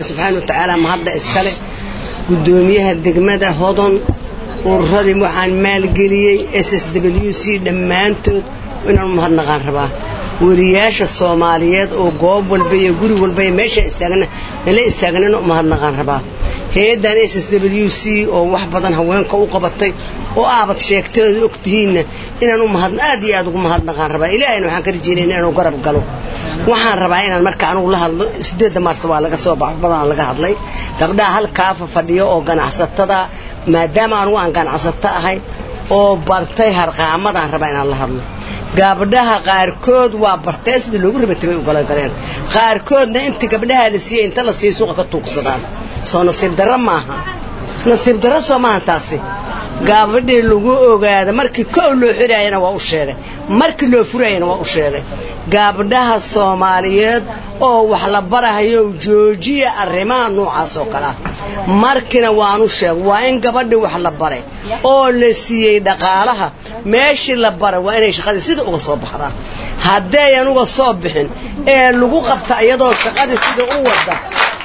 subxaana wa tacaala mahadda iskale guddoomiyaha degmada hodon ururadii waxaan maalgeliyey s s w c dhammaantood inaan u mahadnaqaan rabaa weriyaasha soomaaliyeed oo goob walba iyo guri walba iyo meesha istaagna nala istaagnana u mahadnaqaan rabaa hay-addan s s w c oo wax badan haweenka u qabatay oo aabad sheegteeda og tihiinna inaan u mahad aad iyo aad ugu mahadnaqaan rabaa ilaahayna waxaan ka rajeynayna inuu garab galo waxaan rabaa inaan marka anugu la hadlo sideedda maars waa laga soo bax badan laga hadlay gabdhaha halkaafa fadhiyo oo ganacsatada maadaama anugu aan ganacsato ahay oo bartay harqaamadaan rabaa inaan la hadlo gabdhaha qaarkood waa bartee sidii loogu rabatay bay u galagaleen qaarkoodna inta gabdhaha la siiyey inta la siiyey suuqa ka tuugsadaan soo nasiib darro maaha nasiib darro soo maaha taasi gabadhii lagu ogaada markii kow loo xiraayana waa u sheegay markii loo furayana waa u sheegay gabdhaha soomaaliyeed oo wax la barahayo joojiya arrimaha noocaas oo kale ah markiina waanu sheegay waa in gabadhii wax la baray oo la siiyey dhaqaalaha meeshii la baray waa inay shaqadii sida uga soo baxdaan haddayan uga soo bixin ee lagu qabta iyadoo shaqadii sida u wada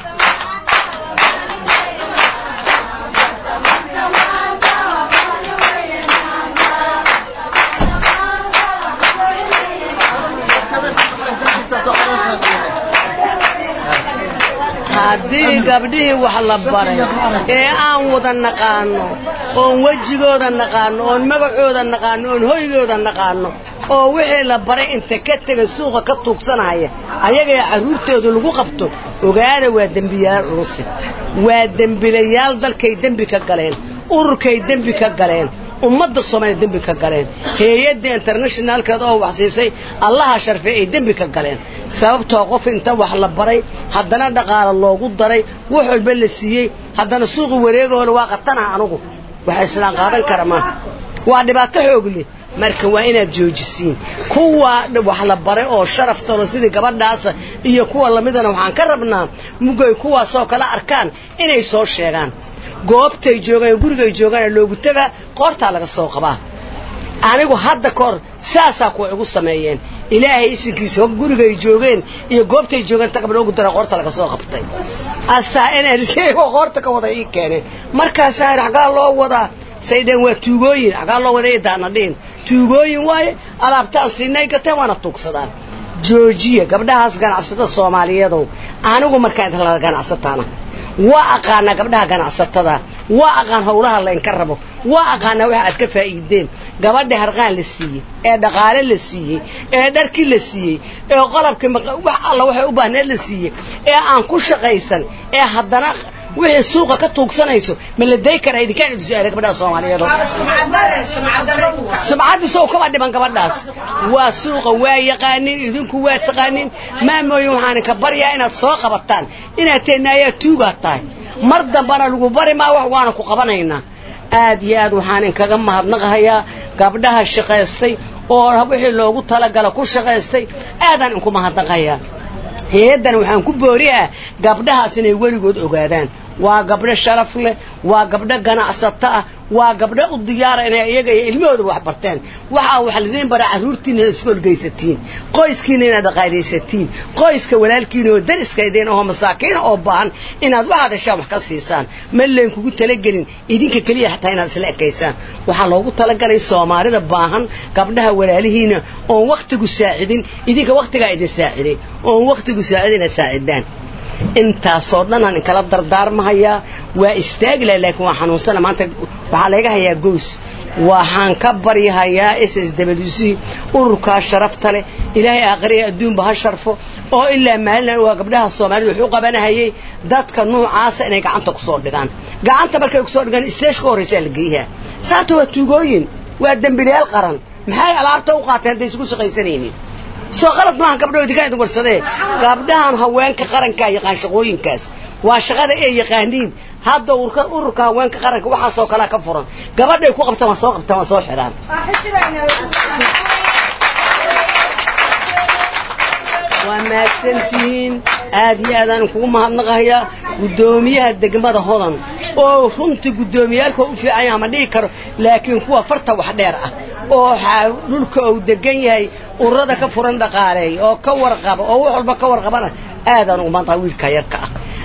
haddii gabdhihii wax la baray ee aan wada naqaano oon wejigooda naqaano oon magacooda naqaano oon hoygooda naqaano oo wixii la baray inta ka tega suuqa ka tuugsanaya ayagay carruurtooda lagu qabto ogaada waa dembiyaal culusi waa dembilayaal dalkay dembi ka galeen ururkay dembi ka galeen ummadda soomaaliya dembi ka galeen hay-adda internationaalkeeda oo wax siisay allaha sharfey ay dembi ka galeen sababtoo qof inta wax la baray haddana dhaqaalo loogu daray wax walba la siiyey haddana suuqi wareegahoola waa qatanaha anugu waxa islaan qaadan kara maaha waa dhibaato xoog leh marka waa inaad joojisiin kuwa wax la baray oo sharaftalo sidii gabadhaasa iyo kuwa lamidana waxaan ka rabnaa mugay kuwaasoo kale arkaan inay soo sheegaan goobtay joogaan gurigay joogaan loogu tagaa qoortaa laga soo qabaa anigu hadda ka hor saasaa kuwa igu sameeyeen ilaahay isinkiisa gurigay joogeen iyo goobtay joogeen ta gabdha ugu dara qoorta laga soo qabtay asaa nrc qoorta ka wada ii keeneen markaasaa xaggaa loo wadaa saydheen waa tuugooyin xaggaa loo wada daana dhihin tuugooyin waaye alaabtaan siinay gateen waana tuugsadaan joojiya gabdhahaas ganacsatada soomaaliyeedow anigu markaan idinla ganacsataana waa aqaanaa gabdhaha ganacsatada waa aqaan howlaha laynka rabo waa aqaanaa waxa aad ka faa'iideen gabadha harqaan la siiyey ee dhaqaale la siiyey ee dharkii la siiyey ee qalabkii wax alla waxay u baahneed la siiyey ee aan ku shaqaysan ee haddana wixii suuqa ka tuugsanayso ma la day karaa idinkaan idin su-aala gabdhaha soomaaliyeed sumcaddii sow kama dhiman gabadhaas waa suuqa waa yaqaanin idinku waa taqaanin maamooyin waxaan ka baryaa inaad soo qabataan inaad teenaayaa tuugaad tahay mar dambana lagu bari maa wax waana ku qabanaynaa aad iyo aad waxaan inkaga mahadnaqahayaa gabdhaha shaqaystay oo wixii loogu talagala ku shaqaystay aadaan inku mahadnaqayaa hay-addan waxaan ku booriyaa gabdhahaas inay weligood ogaadaan waa gabdho sharaf leh waa gabdho ganacsato ah waa gabdho u diyaara inay iyaga iyo ilmahoodaba wax barteen waxaa wax lidiin bara carruurtiina inaad iska olgaysatiin qoyskiina inaad dhaqaalaysatiin qoyska walaalkiina oo dariskaydeen oo masaakiina oo baahan inaad waxaad heshaan wax ka siisaan ma leen kugu talagelin idinka keliya xataa inaad isla ekaysaan waxaa loogu talagalay soomaalida baahan gabdhaha walaalihiina oon wakhtigu saacidin idinka wakhtigaa idin saaciday oon wakhtigu saacidin inaad saacidaan intaasoo dhan aan inkala dardaarmahayaa waa istaagi laha laakiin waa xanuunsana maanta waxaa layga hayaa gows waxaan ka baryahayaa s s w c ururkaa sharafta leh ilaahay aakhiriya adduunba ha sharfo oo ilaa maalin waa gabdhaha soomaalida wuxuu qabanahayay dadka nuucaasa inay gacanta kusoo dhigaan gacanta markay kusoo dhigaan isteesh ka horraysaa la geeyaha saata waa tuugooyin waa dembilayaal qaran maxay alaabta u qaateen hadday isugu shaqaysanaynin soo qalad maaha gabdho idinkaan idin warsadee gabdhahan haweenka qarankaa yaqaan shaqooyinkaas waa shaqada ay yaqaaniin hadda ururka haweenka qaranka waxaasoo kalea ka furan gabadhay ku qabtaan waa soo qabtaan waa soo xidhaan waa mahadsantihiin aad iyo aadaan kugu mahadnaqahayaa guddoomiyaha degmada hodan oo runtii guddoomiyaalka u fiican yaha ma dhihi karo laakiin kuwa farta wax dheer ah oo dhulka uu degan yahay ururada ka furan dhaqaaleey oo ka warqaba oo wax walba ka warqabana aadaan ugu maantaha wiilka yarka ah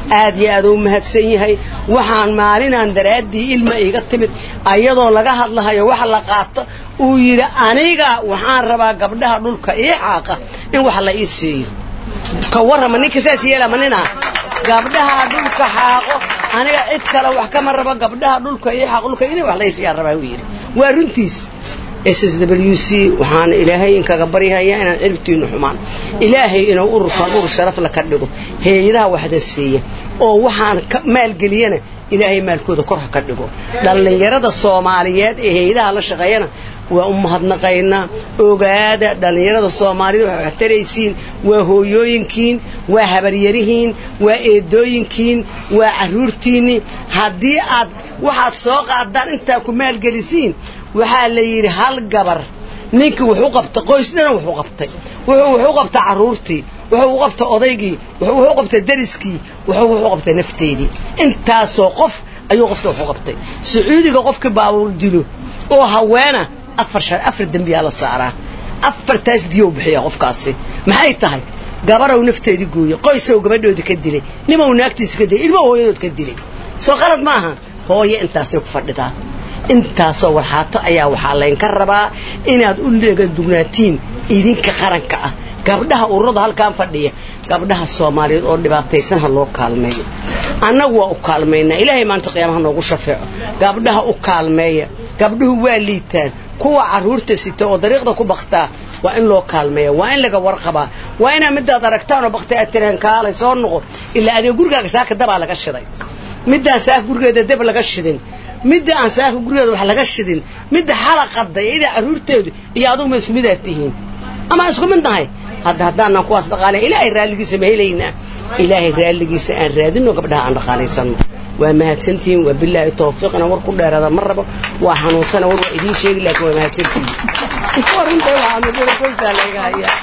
aad iyo aad u mahadsan yahay waxaan maalinaan daraaddii ilma iiga timid ayadoo laga hadlahayo wax la qaato uu yidhi aniga waxaan rabaa gabdhaha dhulka ii xaaqa in wax la ii siiyo ka warrama ninka saas yeelama ninaa gabdhaha dhulka xaaqo aniga cid kale wax kama rabo gabdhaha dhulka ii xaaqo dhulka inay wax la ii siiyaan rabaa uu yidhi waa runtiis s s w c waxaana ilaahay inkaga baryahayaa inaan ciribtiinu xumaan ilaahay inuu ururkan urur sharafla ka dhigo heeyadaha waxda siiya oo waxaan maalgeliyana ilaahay maalkooda kor ha ka dhigo dhallinyarada soomaaliyeed ee heeyadaha la shaqeeyana waa u mahadnaqaynaa ogaada dhallinyarada soomaaliyed waxay wax taraysiin waa hooyooyinkiin waa habaryarihiin waa eedooyinkiin waa carruurtiinni haddii aad waxaad soo qaadaan intaa ku maalgelisiin waxaa la yidhi hal gabar ninkii wuxuu qabtay qoys dhana wuxuu qabtay wuxuu wuxuu qabtay carruurtii wuxuu u qabtay odaygii wuxuu wuxuu qabtay dariskii wuxuu wuxuu qabtay nafteedii intaasoo qof ayuu qofta wuxuu qabtay sacuudiga qofkii baabuur dilo oo haweena afar shar afar dembiyaa la saaraa afartaas diyow bixiya qofkaasi maxay tahay gabarow nafteedii gooye qoysow gabadhoodii ka dilay nimow naagtiisa ka dilay ilmow hooyadood ka dilay soo qalad ma aha hooye intaasay ku fadhidaa intaasoo warxaato ayaa waxaa laynka rabaa inaad u leegadugnaatiin idinka qaranka ah gabdhaha ururada halkaan fadhiya gabdhaha soomaaliyeed oo dhibaataysan ha loo kaalmeeyo annagu waa u kaalmaynaa ilaahay maanta qiyaamaha noogu shafeeco gabdhaha u kaalmeeya gabdhuhu waa liitaan kuwa carruurta sita oo dariiqda ku baktaa waa in loo kaalmeeya waa in laga warqabaa waa inaa midaad aragtaan oo baktay aad tiraan kaalay soo noqo ilaa adee gurigaaga saaka dabaa laga shiday middaan saaka gurigeeda dab laga shidin midda aan saaka gurigeeda wax laga shidin midda xalaqaday idaa carruurteedu iyo adugu ma isku midaad tihiin ama isku mid nahay hadda haddaanan kuwaas dhaqaalay ilaahay raalligiisa ma helaynaa ilaahay raalligiisa aan raadino gabdhaha aan dhaqaalaysanno waa mahadsantihiin waa bilaahi tawfiiqna war ku dheeraada ma rabo waa xanuunsana war waa idiin sheegi laakiin waa mahadsantihiin warintay waa xanuunsana qoysaa layga hayaa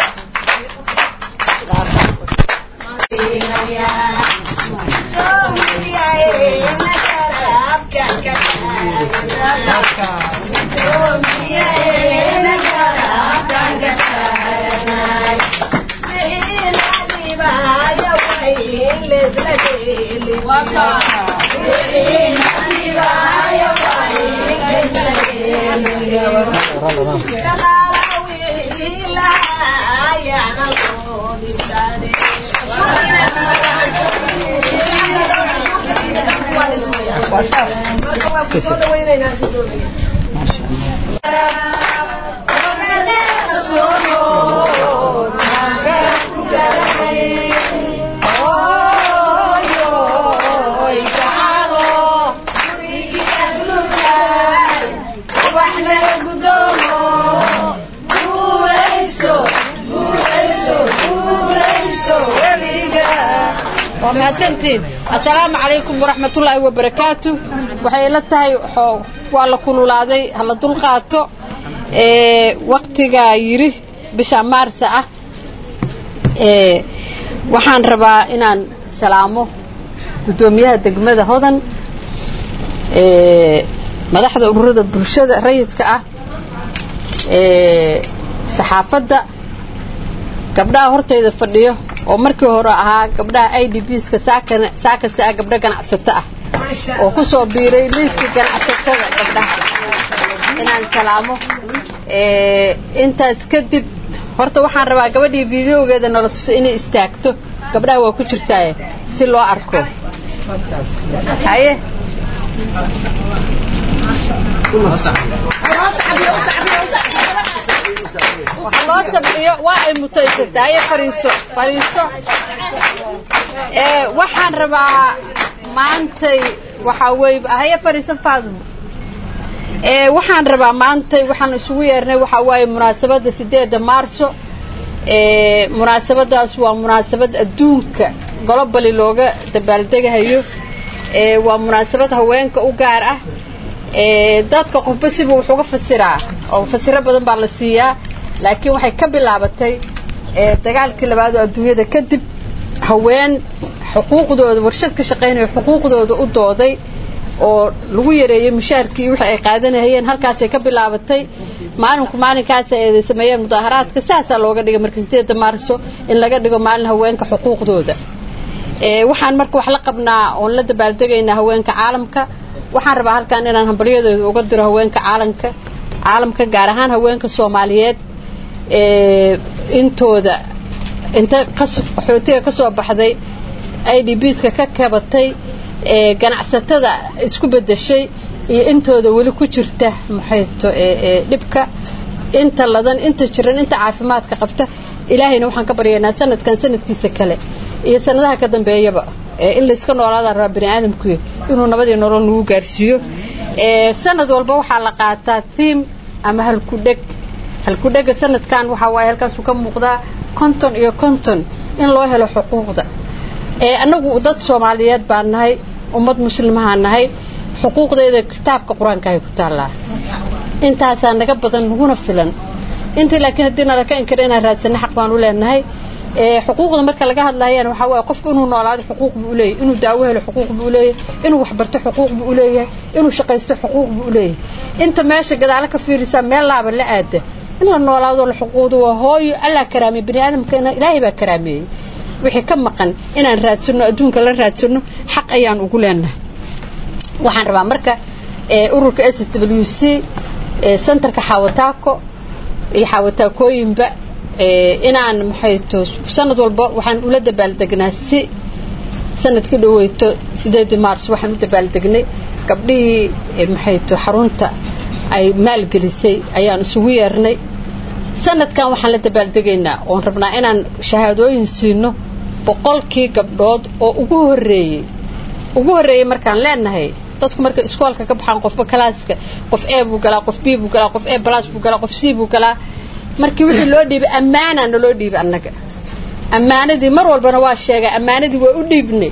waa mahadsantiin assalaamu calaykum waraxmatullaahi wabarakaatu waxay ila tahay waa la kululaaday hala dulqaato waktigaa yidhi bisha maarsa ah waxaan rabaa inaan salaamo guddoomiyaha degmada hodan madaxda ururada bulshada rayidka ah saxaafadda gabdhaha hortayda fadhiyo oo markii hore ahaa gabdhaha i d bska saakasta ah gabdho ganacsato ah oo ku soo biiray liiska ganacsatada gabdhaha inaan salaamo intaas kadib horta waxaan rabaa gabadhii videogeeda nala tuso inay istaagto gabdhaha waa ku jirtaaye si loo arko haye loo sabciyo waa ay mutaysatay haye fariiso fariiso waxaan rabaa maantay waxaa wey haye fariiso faadumo waxaan rabaa maantay waxaan isugu yeernay waxaa waaye munaasabadda sideedda maarso munaasabadaas waa munaasabad adduunka golobali looga dabaaldegahayo waa munaasabad haweenka u gaar ah dadka qofba siba wuxuu ga fasiraa oo fasiro badan baa la siiyaa laakiin waxay ka bilaabatay dagaalkii labaad oo adduunyada kadib haween xuquuqdooda warshad ka shaqaynaya xuquuqdooda u dooday oo lagu yareeyey mushaharkii wixii ay qaadanahayeen halkaasay ka bilaabatay maalinku maalinkaas ay sameeyeen mudaaharaadka saasaa looga dhigay marka sideedda maarso in laga dhigo maalin haweenka xuquuqdooda waxaan marka wax la qabnaa oon la dabaaldegaynaa haweenka caalamka waxaan rabaa halkan inaan hambalyadooda uga diro haweenka caalamka caalamka gaar ahaan haweenka soomaaliyeed intooda inta qaxootiga ka soo baxday i d bska ka kabatay ganacsatada isku bedeshay iyo intooda weli ku jirta maxayto dhibka inta ladan inta jiran inta caafimaadka qabta ilaahayna waxaan ka baryaynaa sanadkan sanadkiisa kale iyo sanadaha ka dambeeyaba in layska noolaadaan rabaa bani aadamku inuu nabadii nolol nagu gaarsiiyo sanad walba waxaa la qaataa tiim ama halkudheg halkudhega sanadkan waxaa waaye halkaasuu ka muuqdaa konton iyo konton in loo helo xuquuqda annagu dad soomaaliyeed baan nahay ummad muslimahaan nahay xuquuqdeeda kitaabka qur-aanka ay ku taallaa intaasaa naga badan naguna filan intii laakiin haddii nala ka inkiro inaan raadsana xaq baan u leenahay xuquuqda marka laga hadlayana waxaa waye qofku inuu noolaado xuquuq buu uleeyahy inuu daawo helo xuquuq buu uleeyahay inuu waxbarto xuquuq buu uleeyahay inuu shaqaysto xuquuq buu uleeyahay inta meesha gadaalo ka fiirisaa meel laaba la aada in la noolaado la xuquuqdo waa hooyo allaa karaameey bani aadamkana ilaahay baa karaameeyey wixii ka maqan inaan raadsano adduunka la raadsano xaq ayaan ugu leenahay waxaan rabaa marka ururka s w c centerka xaawataako iyo xaawataakooyinba inaan maxayto sanad walba waxaan ula dabaaldegnaa si sanadkii dhaweyto sideedii maars waxaan u dabaaldegnay gabdhihii maxayto xarunta ay maalgelisay ayaan isugu yeernay sanadkan waxaan la dabaaldegaynaa oon rabnaa inaan shahaadooyin siino boqolkii gabdhood oo ugu horeeyey ugu horreeyey markaan leenahay dadku markay iskoolka ka baxaan qofba kalaaska qof e buu galaa qof b buu galaa qof e balas buu galaa qof c buu galaa markii wixii loo dhiibay ammaanaa naloo dhiibay annaga ammaanadii mar walbana waa sheegay ammaanadii waa u dhiibnay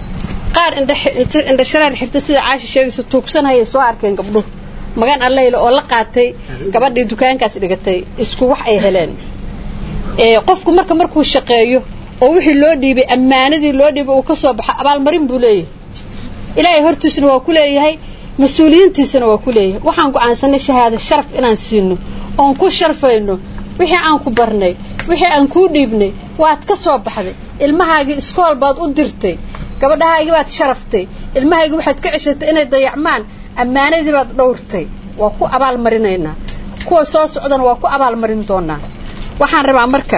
qaar indhashareer xirta sida caashi sheegaysa tuugsanhayay soo arkeen gabdhuhu magan alleyla oo la qaatay gabadhii dukaankaas dhigatay isku wax ay heleen qofku marka markuu shaqeeyo oo wixii loo dhiibay ammaanadii loo dhiibay uu ka soo baxo abaalmarin buu leeyahay ilaahay hortiisana waa ku leeyahay mas-uuliyiintiisana waa ku leeyahay waxaan go'aansanay shahaado sharaf inaan siino oon ku sharfayno wixii aan ku barnay wixii aan kuu dhiibnay waad ka soo baxday ilmahaagii iskool baad u dirtay gabadhahaagii baad sharaftay ilmahaagii waxaad ka ceshatay inay dayacmaan ammaanadii baad dhowrtay waa ku abaalmarinaynaa kuwa soo socdana waa ku abaalmarin doonaa waxaan rabaa marka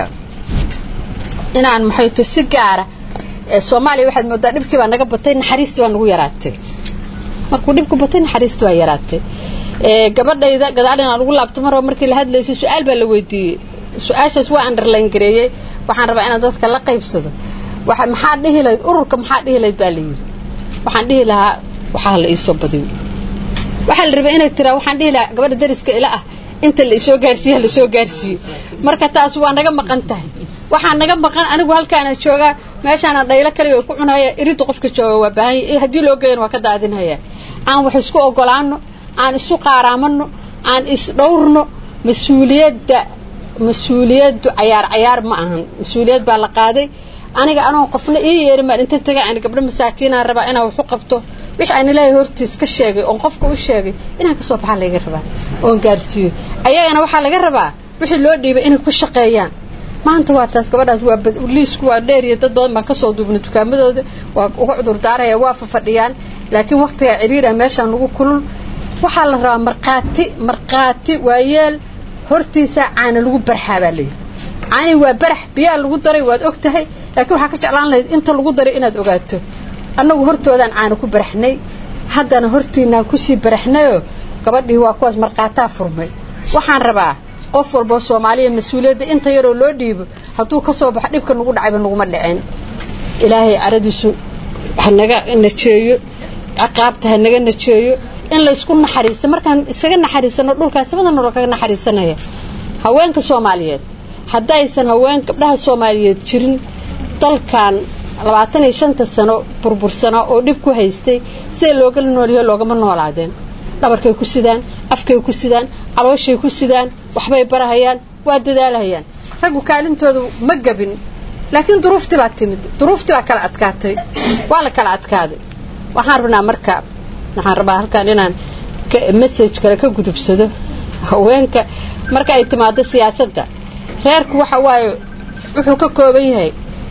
inaan maxayto si gaara soomaaliya waxaad moodaa dhibkii baa naga batay naxariistii baa nagu yaraatay markuu dhibku batay naxariistii baa yaraatay gabadhayda gadaal inaan ugu laabto mar raba markii la hadlaysay su-aal baa la weydiiyey su-aashaas waa underline gareeyey waxaan rabaa inaan dadka la qaybsado waxa maxaa dhihi lahayd ururka maxaa dhihi lahayd baa la yidhi waxaan dhihi lahaa waxaa la iisoo badiyo waxaa la rabay inay tiraa waxaan dhihi lahaa gabadha dariska ila ah inta la isoo gaarsiiya la soo gaarsiiyo marka taas waa naga maqan tahay waxaa naga maqan anigu halkaana joogaa meeshaana dhaylo kaliga ku cunaya iridda qofka jooga waa baahan haddii loo geeyana waa ka daadinhaya aan wax isku ogolaano aan isu qaaraamano aan isdhowrno mas-uuliyadda mas-uuliyaddu cayaar cayaar ma ahan mas-uuliyad baa la qaaday aniga anoon qofna ii yeerin baan inta taga aan gabdho masaakiinaan rabaa inaan wax u qabto wixii aan ilaahay hortiis ka sheegay oon qofka u sheegay inaan kasoo baxaa laga rabaa oon gaarsiiyo ayagana waxaa laga rabaa wixii loo dhiibay inay ku shaqeeyaan maanta waa taas gabadhaas waa liisku waa dheer iyo dad badan baan kasoo duubnay dukaamadooda waa uga cudur daaraya waa fafadhiyaan laakiin waktigaa ciriira meeshaa nagu kulul waxaa la rabaa markhaati markhaati waayeel hortiisaa caana lagu barxaa baa layidhi caani waa barax biyaa lagu daray waad og tahay laakiin waxaa ka jeclaan lahayd inta lagu daray inaad ogaato annagu hortoodaan caana ku baraxnay haddana hortiinaan kusii baraxnayoo gabadhii waa kuwaas markhaataa furmay waxaan rabaa qof walboo soomaaliya mas-uuliyadda inta yaroo loo dhiibo hadduu ka soo baxo dhibka nagu dhacayba naguma dhaceen ilaahay caradiisu hanaga najeeyo ciqaabta hanaga najeeyo in laysku naxariisto markaan iskaga naxariisano dhulkaas samada nolol kaga naxariisanaya haweenka soomaaliyeed haddaysan haween gabdhaha soomaaliyeed jirin dalkan labaatan iyo shanta sano burbursano oo dhib ku haystay siday loogala noolyaho loogama noolaadeen dhabarkay ku sidaan afkay ku sidaan calooshay ku sidaan waxbay barahayaan waa dadaalahayaan raggu kaalintooda ma gabin laakiin duruuftii baa timid duruuftii baa kala adkaatay waa la kala adkaaday waxaan rabnaa marka waxaan rabaa halkaan inaan message kale ka gudubsado haweenka marka ay timaado siyaasadda reerku waxa waaye wuxuu ka kooban yahay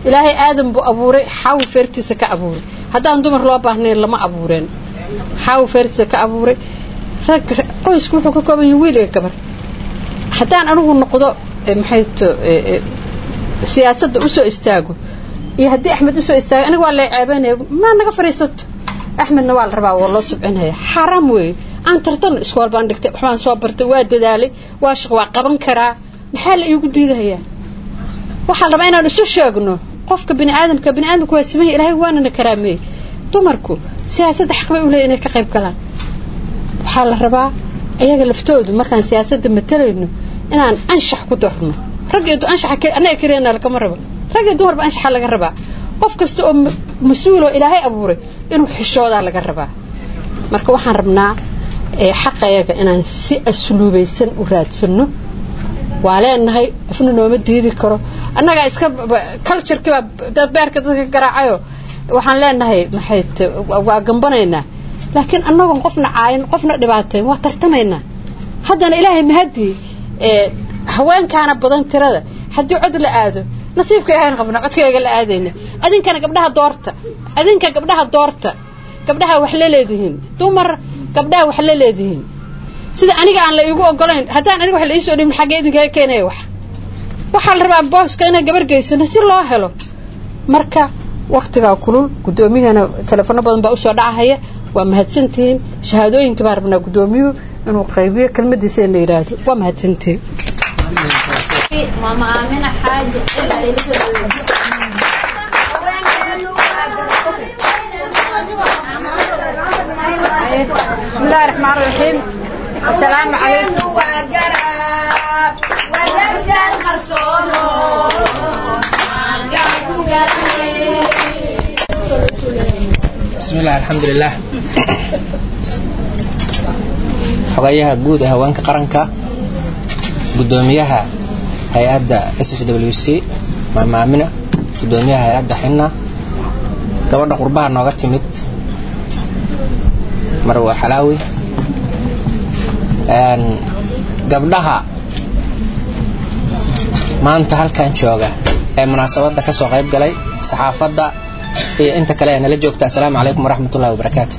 ilaahay aadan buu abuuray xaawi feertiisa ka abuuray haddaan dumar loo baahnayn lama abuureen xaawi feertiisa ka abuuray rag qoysku wuxuu ka kooban yahay wiil iyo gabar haddaan anigu noqdo maxay to siyaasadda usoo istaago iyo haddii axmed usoo istaago aniga waa la ceebanaya maa naga fadhiisato axmedna waa la rabaa waa loo subcinaya xaaraam weeye aan tartan iskool baan dhigtay waxbaan soo bartay waa dadaalay waa shaq waa qaban karaa maxaa la iigu diidahayaa waxaa la rabaa inaan isu sheegno qofka bini aadamka bini aadamka waa samaya ilaahay waanana karaameeyey dumarku siyaasadda xaq bay u leeyihin inay ka qayb galaan waxaa la rabaa iyaga laftoodu markaan siyaasadda matalayno inaan anshax ku darno raggeedu anshaxa annaga keliyaana lagama rabo rag iyo dumarba anshaxa laga rabaa qof kasta oo mas-uuloo ilaahay abuuray inuu xishoodaa laga rabaa marka waxaan rabnaa xaqayaga inaan si asluubaysan u raadsano waa leenahay qofna nooma diidi karo annagaa iska culturekiibaa dad beerka dadka garaacayo waxaan leenahay maxay waa gambanaynaa laakiin annagoon qofna caayin qofna dhibaatayn waa tartamaynaa haddana ilaahay mahadii haweenkaana badan tirada haddii cod la aado nasiibka ahaan qabna codkayga la aadayna adinkana gabdhaha doorta adinka gabdhaha doorta gabdhaha wax la leedihiin dumar gabdhaha wax la leedihiin sida aniga aan la iigu ogolayn haddaan aniga wax la iisoo dhimin xaggee idinkaga keenaya wax waxaa la rabaa booska inaan gabar geysano si loo helo marka waktigaa kulul guddoomiyahana telefono badan baa usoo dhacahaya waa mahadsantihiin shahaadooyinka baan rabnaa guddoomiyuhu inuu qaybiyo kelmadiisa in la yidhaahdo waa mahadsantihiin ماما آمنة حاجة بسم الله الرحمن الرحيم السلام عليكم بسم الله الحمد لله xogayaha guud ee haweenka qaranka gudoomiyaha hay-adda s s w c maama amina gudoomiyaha hay-adda xina gabadha qurbaha nooga timid marwa xalaawi gabdhaha maanta halkan jooga ee munaasabadda ka soo qayb galay saxaafadda iyo inta kale ee nala joogta assalaamu calaykum waraxmat ullahi wabarakaatu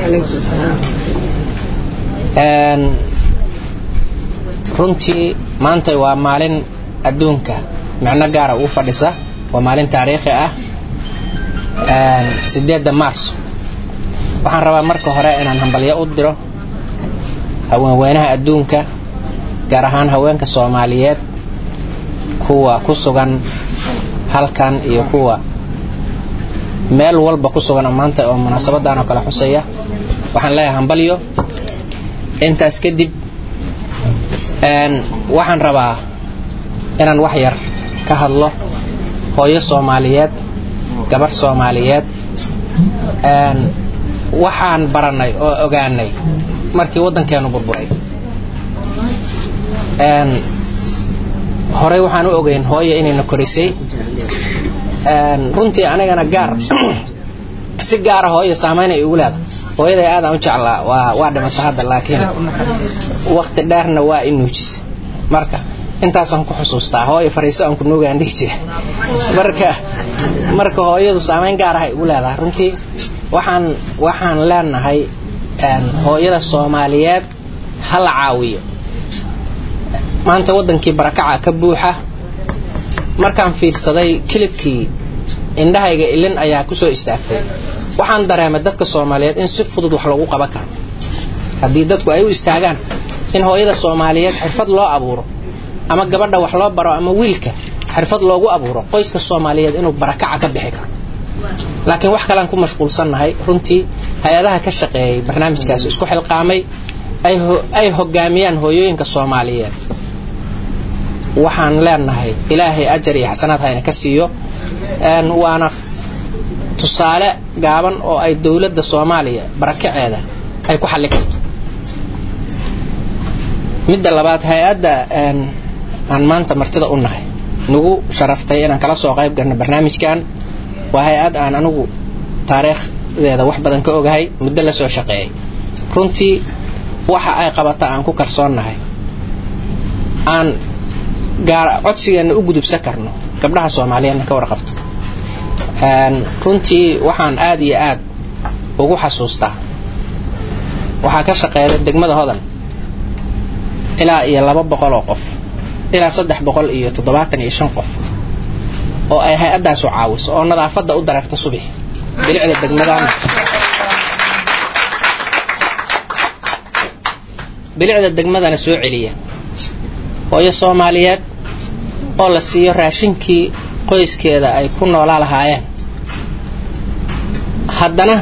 runtii maanta waa maalin adduunka micno gaara ugu fadhisa waa maalin taariikhi ah sideedda maarso waxaan rabaa marka hore inaan hambalyo u diro haweenweynaha adduunka gaar ahaan haweenka soomaaliyeed kuwa ku sugan halkan iyo kuwa meel walba ku sugan maanta oo munaasabadan oo kale xusaya waxaan leeyahay hambalyo intaas kadib waxaan rabaa inaan wax yar ka hadlo hooyo soomaaliyeed gabarh soomaaliyeed waxaan baranay oo ogaanay markii waddankeenu burburay horey waxaan u ogeyn hooyo inayna korisay runtii anigana gaar si gaara hooyo saamaynay igu leeda hooyaday aadaan u jeclaa waa waa dhimata hadda laakiin wakti dheerna waa i nuujisa marka intaasaan ku xusuustaa hooyo fariiso aan ku nuugaan dhihi jira marka marka hooyadu saamayn gaar ah igu leedahay runtii waxaan waxaan leenahay hooyada soomaaliyeed ha la caawiyo maanta waddankii barakaca ka buuxa markaan fiirsaday kilibkii indhahayga ilin ayaa kusoo istaagtay waxaan dareemay dadka soomaaliyeed in si fudud wax lagu qaban karo haddii dadku ay u istaagaan in hooyada soomaaliyeed xirfad loo abuuro ama gabadha wax loo baro ama wiilka xirfad loogu abuuro qoyska soomaaliyeed inuu barakaca ka bixi karo laakiin wax kalean ku mashquulsannahay runtii hay-adaha ka shaqeeyay barnaamijkaasi isku xilqaamay ay hogaamiyaan hooyooyinka soomaaliyeed waxaan leenahay ilaahay ajar iyo xasanaad hayna ka siiyo waana tusaale gaaban oo ay dowladda soomaaliya barakaceeda ay ku xallin karto midda labaad hay-adda aan maanta martida u nahay nagu sharaftay inaan kala soo qayb galno barnaamijkan waa hay-ad aan anigu taariikhdeeda wax badan ka ogahay muddo la soo shaqeeyay runtii waxa ay qabata aan ku kalsoonnahay aan gaar codsigeenna u gudubsan karno gabdhaha soomaaliyeedna ka warqabto runtii waxaan aad iyo aad ugu xasuustaa waxaa ka shaqeeya degmada hodan ilaa iyo laba boqol oo qof ilaa saddex boqol iyo toddobaatan iyo shan qof oo ay hay-addaasu caawiso oo nadaafadda u dareerta subax bilicda degmadana bilicda degmadana soo celiya hooyo soomaaliyeed oo la siiyo raashinkii qoyskeeda ay ku noolaa lahaayeen haddana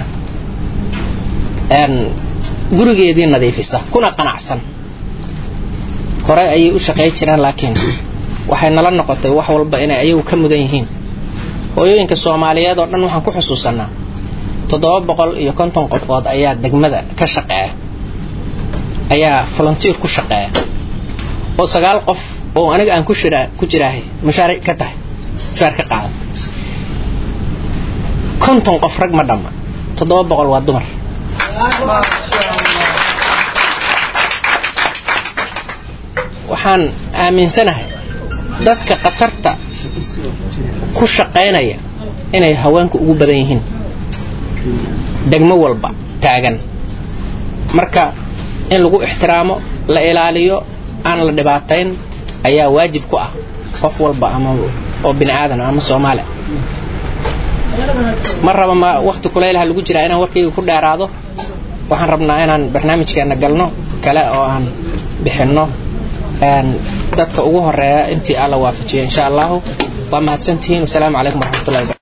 gurigeedii nadiifisa kuna qanacsan hore ayay u shaqay jireen laakiin waxay nala noqotay wax walba inay ayagu ka mudan yihiin hooyooyinka soomaaliyeed oo dhan waxaan ku xusuusanaa toddoba boqol iyo konton qofood ayaa degmada ka shaqeeya ayaa volunteer ku shaqeeya oo sagaal qof oo aniga aan ku jira ku jiraahay mushaari ka tahay mushaar ka qaada konton qof rag ma dhamma toddoba boqol waa dumar waxaan aaminsanahay dadka khatarta ku shaqaynaya inay haweenku ugu badan yihiin degmo walba taagan marka in lagu ixtiraamo la ilaaliyo aan la dhibaatayn ayaa waajib ku ah qof walba ama oo bini aadan ama soomaali ma raba ma wakti kulaylaha lagu jiraa inaan warkayga ku dheeraado waxaan rabnaa inaan barnaamijkeena galno kale oo aan bixinno dadka ugu horeeya intii alla waafajiyo insha allahu waa mahadsantihiin wasalaamu calaykum waraxmatullahi